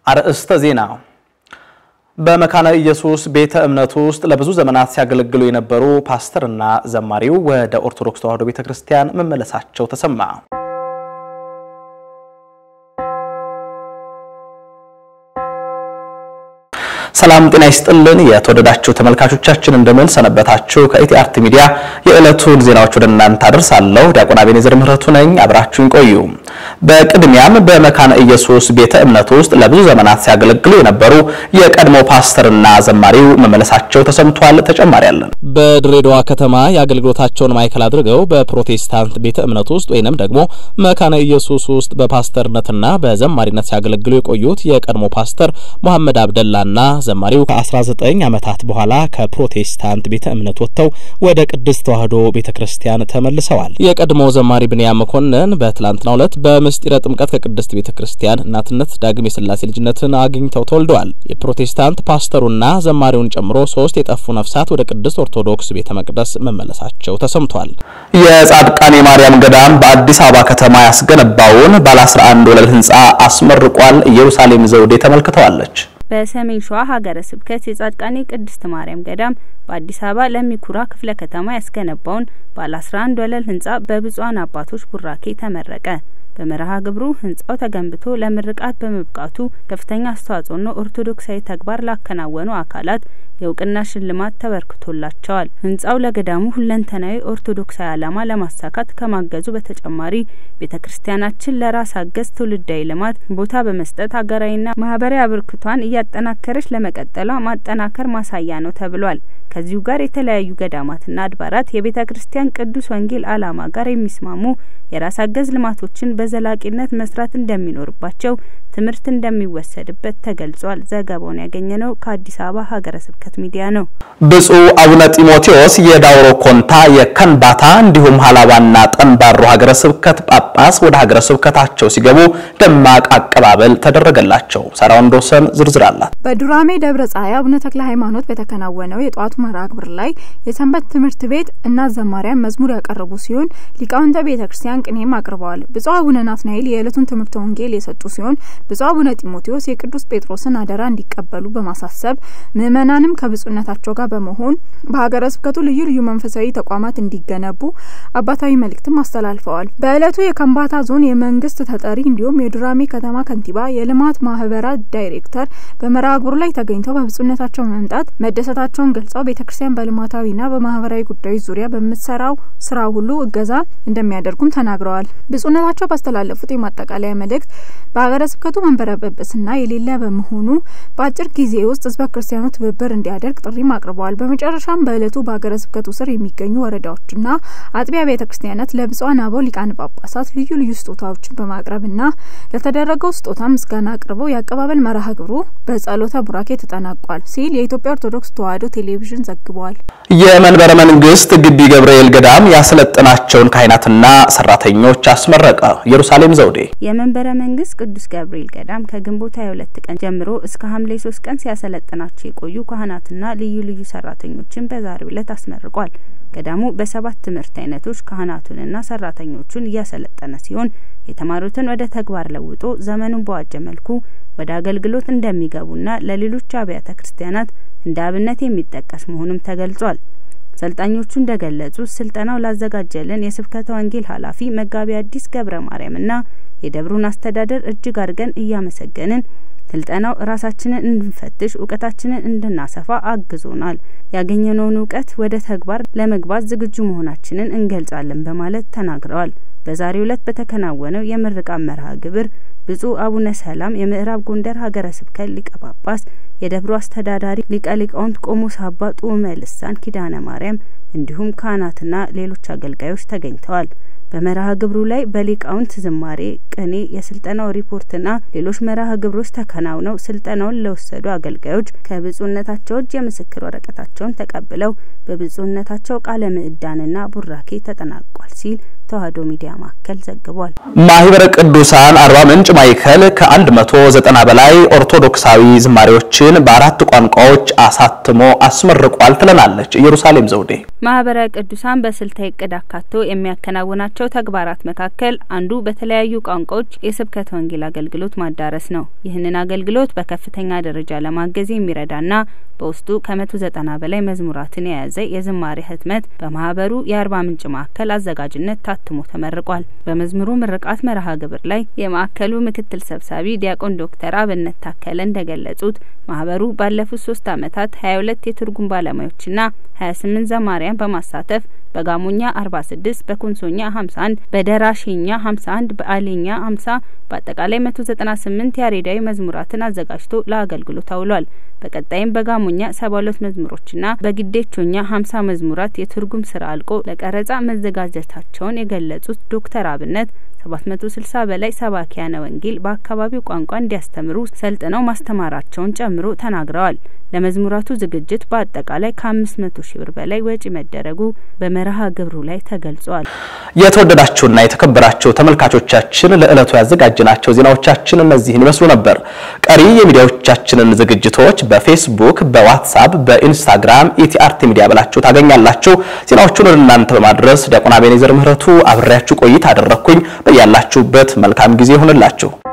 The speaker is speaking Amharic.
አርእስተ ዜና በመካነ ኢየሱስ ቤተ እምነት ውስጥ ለብዙ ዘመናት ሲያገለግሉ የነበሩ ፓስተርና ዘማሪው ወደ ኦርቶዶክስ ተዋሕዶ ቤተ ክርስቲያን መመለሳቸው ተሰማ። ሰላም ጤና ይስጥልን። የተወደዳችሁ ተመልካቾቻችን እንደምን ሰነበታችሁ? ከኢቲአርት ሚዲያ የዕለቱን ዜናዎች ወደ እናንተ አደርሳለሁ። ዲያቆን አቤኔዘር ምህረቱ ነኝ። አብራችሁን ቆዩ። በቅድሚያም በመካነ ኢየሱስ ቤተ እምነት ውስጥ ለብዙ ዘመናት ሲያገለግሉ የነበሩ የቀድሞ ፓስተርና ዘማሪው መመለሳቸው ተሰምቷል። ተጨማሪ አለን። በድሬዳዋ ከተማ የአገልግሎታቸውን ማዕከል አድርገው በፕሮቴስታንት ቤተ እምነት ውስጥ ወይንም ደግሞ መካነ ኢየሱስ ውስጥ በፓስተርነትና በዘማሪነት ሲያገለግሉ የቆዩት የቀድሞ ፓስተር መሐመድ አብደላና ዘማሪው ከ19 ዓመታት በኋላ ከፕሮቴስታንት ቤተ እምነት ወጥተው ወደ ቅድስት ተዋሕዶ ቤተ ክርስቲያን ተመልሰዋል። የቀድሞ ዘማሪ ብንያም መኮንን በትላንትናው ዕለት በምስጢረ ጥምቀት ከቅድስት ቤተ ክርስቲያን እናትነት ዳግም የሥላሴ ልጅነትን አግኝተው ተወልደዋል። የፕሮቴስታንት ፓስተሩና ዘማሪውን ጨምሮ ሶስት የጠፉ ነፍሳት ወደ ቅድስት ኦርቶዶክስ ቤተ መቅደስ መመለሳቸው ተሰምቷል። የጻድቃኔ ማርያም ገዳም በአዲስ አበባ ከተማ ያስገነባውን ባለ 11 ወለል ህንፃ አስመርቋል። ኢየሩሳሌም ዘውዴ ተመልክተዋለች። በሰሜን ሸዋ ሀገረ ስብከት የጻድቃኔ ቅድስት ማርያም ገዳም በአዲስ አበባ ለሚኩራ ክፍለ ከተማ ያስገነባውን ባለ 11 ወለል ህንጻ በብፁዓን አባቶች ቡራኬ ተመረቀ። በመርሃ ግብሩ ህንጻው ተገንብቶ ለምርቃት በመብቃቱ ከፍተኛ አስተዋጽኦና ኦርቶዶክሳዊ ተግባር ላከናወኑ አካላት የእውቅና ሽልማት ተበርክቶላቸዋል። ህንጻው ለገዳሙ ሁለንተናዊ ኦርቶዶክሳዊ ዓላማ ለማሳካት ከማገዙ በተጨማሪ ቤተ ክርስቲያናችን ለራስ አገዝ ትውልዳዊ ልማት ቦታ በመስጠት ሀገራዊና ማህበራዊ አበርክቷን እያጠናከረች ለመቀጠሏ ማጠናከር ማሳያ ነው ተብሏል። ከዚሁ ጋር የተለያዩ ገዳማትና አድባራት የቤተ ክርስቲያን ቅዱስ ወንጌል ዓላማ ጋር የሚስማሙ የራስ አገዝ ልማቶችን በዘላቂነት መስራት እንደሚኖርባቸው ትምህርት እንደሚወሰድበት ተገልጿል። ዘገባውን ያገኘነው ከአዲስ አበባ ሀገረ ስብከት ሚዲያ ነው። ብፁዕ አቡነ ጢሞቴዎስ የዳውሮ ኮንታ፣ የከንባታ እንዲሁም ሀላባና ጠንባሮ ሀገረ ስብከት ጳጳስ ወደ ሀገረ ስብከታቸው ሲገቡ ደማቅ አቀባበል ተደረገላቸው። ሳራ ወንዶሰን ዝርዝር አላት። በዱራሜ ደብረ ፀሐይ አቡነ ተክለ ሃይማኖት በተከናወነው የጠዋቱ መርሃ ግብር ላይ የሰንበት ትምህርት ቤት እናት ዘማሪያን መዝሙር ያቀረቡ ሲሆን ሊቃውንተ ቤተ ክርስቲያን ቅኔም አቅርበዋል። ብፁዕ አቡነ ናትናኤል የዕለቱን ትምህርተ ወንጌል የሰጡ ሲሆን ብፁዕ አቡነ ጢሞቴዎስ የቅዱስ ጴጥሮስን አደራ እንዲቀበሉ በማሳሰብ ምዕመናንም ከብፁዕነታቸው ጋር በመሆን በሀገረ ስብከቱ ልዩ ልዩ መንፈሳዊ ተቋማት እንዲገነቡ አባታዊ መልእክትም አስተላልፈዋል። በዕለቱ የከምባታ ዞን የመንግስት ተጠሪ እንዲሁም የዱራሜ ከተማ ከንቲባ፣ የልማት ማህበራት ዳይሬክተር በመርሃ ግብሩ ላይ ተገኝተው በብፁዕነታቸው መምጣት መደሰታቸውን ገልጸው ቤተ ክርስቲያን በልማታዊና በማህበራዊ ጉዳዮች ዙሪያ በምትሰራው ስራ ሁሉ እገዛ እንደሚያደርጉም ተናግረዋል። ብፁዕነታቸው ባስተላለፉት የማጠቃለያ መልእክት በሀገረ ስብከቱ መንበረ ጵጵስና የሌለ በመሆኑ በአጭር ጊዜ ውስጥ ህዝበ ክርስቲያኑ ትብብር እንዲያደርግ ጥሪም አቅርበዋል። በመጨረሻም በዕለቱ በሀገረ ስብከቱ ስር የሚገኙ ወረዳዎችና አጥቢያ ቤተ ክርስቲያናት ለብፁዓን አበው ሊቃነ ጳጳሳት ልዩ ልዩ ስጦታዎችን በማቅረብና ለተደረገው ስጦታ ምስጋና አቅርበው የአቀባበል መርሃ ግብሩ በጸሎተ ቡራኬ ተጠናቋል ሲል የኢትዮጵያ ኦርቶዶክስ ተዋሕዶ ቴሌቪዥን ዘግቧል። የመንበረ መንግስት ግቢ ገብርኤል ገዳም ያሰለጠናቸውን ካህናትና ሰራተኞች አስመረቀ። ኢየሩሳሌም ዘውዴ የመንበረ መንግስት ቅዱስ ገብርኤል ገዳም ከግንቦት 22 ቀን ጀምሮ እስከ ሐምሌ 3 ቀን ሲያሰለጥናቸው የቆዩ ካህናትና ልዩ ልዩ ሰራተኞችን በዛሬው ዕለት አስመርቋል። ገዳሙ በሰባት ትምህርት አይነቶች ካህናቱንና ሰራተኞቹን እያሰለጠነ ሲሆን የተማሩትን ወደ ተግባር ለውጦ ዘመኑን በዋጀ መልኩ ወደ አገልግሎት እንደሚገቡና ለሌሎች አብያተ ክርስቲያናት እንደ አብነት የሚጠቀስ መሆኑም ተገልጿል። ሰልጣኞቹ እንደገለጹት ስልጠናው ላዘጋጀልን የስብከተ ወንጌል ኃላፊ መጋቢ አዲስ ገብረ ማርያምና የደብሩን አስተዳደር እጅግ አድርገን እያመሰገንን ስልጠናው ራሳችንን እንድንፈትሽ እውቀታችንን እንድናሰፋ አግዞናል። ያገኘነውን እውቀት ወደ ተግባር ለመግባት ዝግጁ መሆናችንን እንገልጻለን በማለት ተናግረዋል። በዛሬው ዕለት በተከናወነው የምርቃት መርሃ ግብር ብፁዕ አቡነ ሰላም የምዕራብ ጎንደር ሀገረ ስብከት ሊቀ ጳጳስ፣ የደብሩ አስተዳዳሪ ሊቀ ሊቃውንት ቆሞስ አባ ጡመ ልሳን ኪዳነ ማርያም እንዲሁም ካህናትና ሌሎች አገልጋዮች ተገኝተዋል። በመርሃ ግብሩ ላይ በሊቃውንት ዝማሬ፣ ቅኔ፣ የስልጠናው ሪፖርትና ሌሎች መርሃ ግብሮች ተከናውነው ስልጠናውን ለወሰዱ አገልጋዮች ከብፁዕነታቸው እጅ የምስክር ወረቀታቸውን ተቀብለው በብፁዕነታቸው ቃለ ምዕዳንና ቡራኬ ተጠናቋል ሲል ተዋህዶ ሚዲያ ማዕከል ዘግቧል። ማህበረ ቅዱሳን አርባ ምንጭ ማዕከል ከ190 በላይ ኦርቶዶክሳዊ ዝማሬዎችን በአራት ቋንቋዎች አሳትሞ አስመርቋል ትለናለች ኢየሩሳሌም ዘውዴ። ማህበረ ቅዱሳን በስልታዊ እቅድ አካቶ የሚያከናውናቸው ተግባራት መካከል አንዱ በተለያዩ ቋንቋዎች የስብከተ ወንጌል አገልግሎት ማዳረስ ነው። ይህንን አገልግሎት በከፍተኛ ደረጃ ለማገዝ የሚረዳና በውስጡ ከመቶ ዘጠና በላይ መዝሙራትን የያዘ የዝማሬ ህትመት በማህበሩ የአርባ ምንጭ ማዕከል አዘጋጅነት ታትሞ ተመርቋል። በመዝሙሩ ምርቃት መርሃ ግብር ላይ የማዕከሉ ምክትል ሰብሳቢ ዲያቆን ዶክተር አብነት ታከለ እንደገለጹት ማህበሩ ባለፉት ሶስት አመታት ሀያ ሁለት የትርጉም ባለሙያዎችና ሀያ ስምንት ዘማሪያን በማሳተፍ በጋሞኛ 46 በኮንሶኛ 51 በደራሼኛ 51 በአሌኛ 50 በአጠቃላይ 198 ያሬዳዊ መዝሙራትን አዘጋጅቶ ለአገልግሎት አውሏል። በቀጣይም በጋሞኛ 72 መዝሙሮችና በግዴቾኛ 50 መዝሙራት የትርጉም ስራ አልቆ ለቀረጻ መዘጋጀታቸውን የገለጹት ዶክተር አብነት 760 በላይ ሰባኪያነ ወንጌል በአካባቢው ቋንቋ እንዲያስተምሩ ሰልጥነው ማስተማራቸውን ጨምሮ ተናግረዋል። ለመዝሙራቱ ዝግጅት በአጠቃላይ ከ500 ሺህ ብር በላይ ወጪ መደረጉ በመርሃ ግብሩ ላይ ተገልጿል። የተወደዳችሁና የተከበራችሁ ተመልካቾቻችን ለዕለቱ ያዘጋጅናቸው ዜናዎቻችን እነዚህን ይመስሉ ነበር። ቀሪ የሚዲያዎቻችንን ዝግጅቶች በፌስቡክ፣ በዋትሳፕ፣ በኢንስታግራም ኢቲአርቲ ሚዲያ ብላችሁ ታገኛላችሁ። ዜናዎቹን ወደ እናንተ በማድረስ ዲያቆን አቤኔዘር ምህረቱ አብሬያችሁ ቆይታ አደረግኩኝ። በያላችሁበት መልካም ጊዜ ይሁንላችሁ።